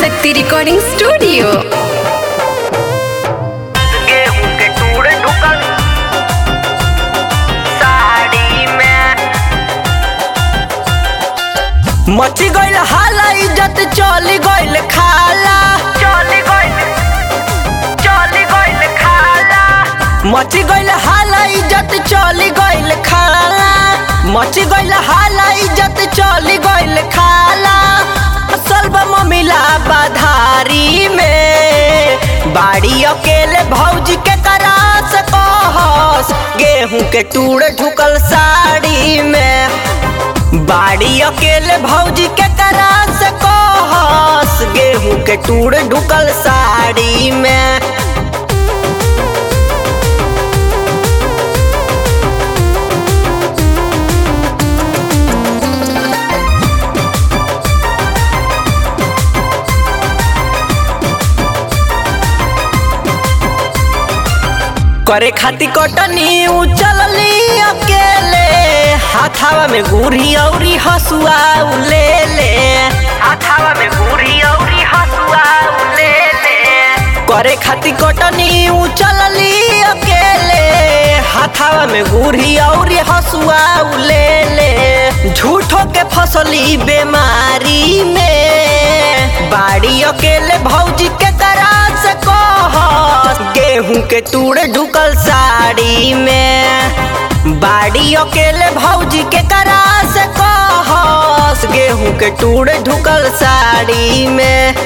शक्ति recording studio गेहूं के टूड़ ढुकल साड़ी में मची गइल हाला इज्जत चली गइल खाला चली गइल चली गइल खाला मची गइल हाला इज्जत चली गइल खाला मची गइल हाला इज्जत चली गइल खाला असल मिला बाधारी में बाड़ी अकेले भौजी के करा से कहस गेहूं के टूड़ ढुकल साड़ी में बाड़ी अकेले भौजी के करा से कहस गेहूं के टूड़ ढुकल साड़ी में करे खाती कटनी उचलली अकेले हाथावा में गुरी औरी हसुआ ले ले हाथावा में गुरी औरी हसुआ ले ले करे खाती कटनी उचलली अकेले हाथावा में गुरी औरी हसुआ ले ले झूठो के फसली बीमारी में बाड़ी अकेले भौजी के करा से कहस गेहूं के टूड़ ढुकल साड़ी में बाड़ी अकेले भौजी के करा से कहस गेहूं के टूड़ ढुकल साड़ी में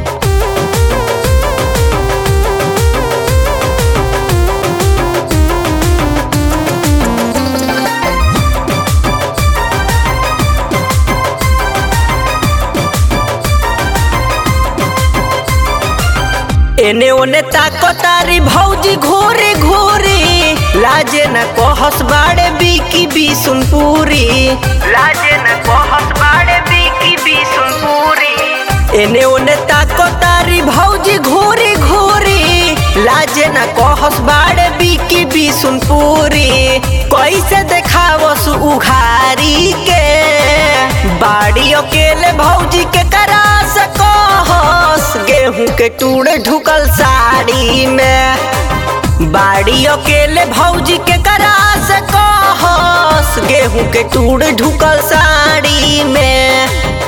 एने ओने ताको तारी भौजी घोरे घोरे लाजे न कहस बाड़े बीकी बिसुनपुरी लाजे न कहस बाड़े बीकी बिसुनपुरी एने ओने ताको तारी भौजी घोरे घोरे लाजे न कहस बाड़े बीकी बिसुनपुरी कैसे देखावस उघारी के बाड़ी अकेले भौजी के करा से कहस गेहूं के टूड़ ढुकल साड़ी में बाड़ी अकेले भौजी के करा से कहस गेहूं के टूड़ ढुकल साड़ी में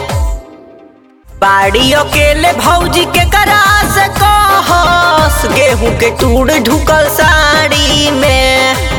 बाड़ी अकेले भौजी के करा से कहस गेहूं के टूड़ ढुकल साड़ी में